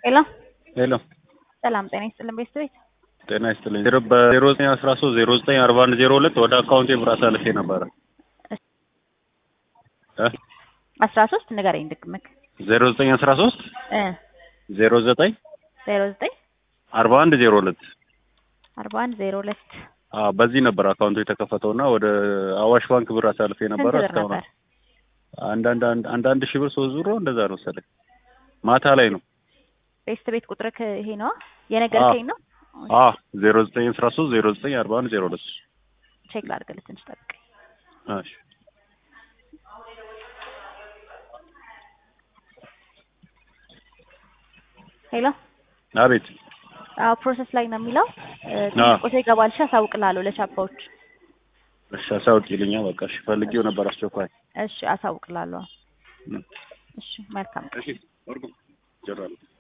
ሄሎ ሄሎ ሰላም ጤና ይስጥልን ቤት ቤት ጤና ይስጥልኝ። ዜሮ በዜሮ ዘጠኝ አስራ ሶስት ዜሮ ዘጠኝ አርባ አንድ ዜሮ ሁለት ወደ አካውንቴ ብር አሳልፌ ነበረ እ አስራ ሶስት ንገረኝ ድግምክ ዜሮ ዘጠኝ አስራ ሶስት እ ዜሮ ዘጠኝ ዜሮ ዘጠኝ አርባ አንድ ዜሮ ሁለት አርባ አንድ ዜሮ ሁለት አዎ በዚህ ነበር አካውንቱ የተከፈተውና ወደ አዋሽ ባንክ ብር አሳልፌ ነበረ። ስንት ብር እስካሁን ነበር? አንዳንድ አንድ አንዳንድ ሺህ ብር ሶስት ዙሮ እንደዛ ነው መሰለኝ። ማታ ላይ ነው። ቤስት ቤት ቁጥርክ ይሄ ነው የነገርከኝ ነው። አዎ ዜሮ ዘጠኝ አስራ ሶስት ዜሮ ዘጠኝ አርባ አንድ ዜሮ ሁለት ቼክ ላድርግልህ ትንሽ ጠብቀኝ። እሺ ሄሎ አቤት አዎ ፕሮሰስ ላይ ነው የሚለው እ፣ አዎ። ትንሽ ቆይቶ ይገባል። እሺ አሳውቅልሃለሁ ለቻፓዎች። እሺ አሳውቂልኛ በቃ እሺ ፈልጌው ነበር አስቸኳይ እሺ አሳውቅልሃለሁ። እ። እሺ መልካም እሺ ወርቁ ጀራለሁ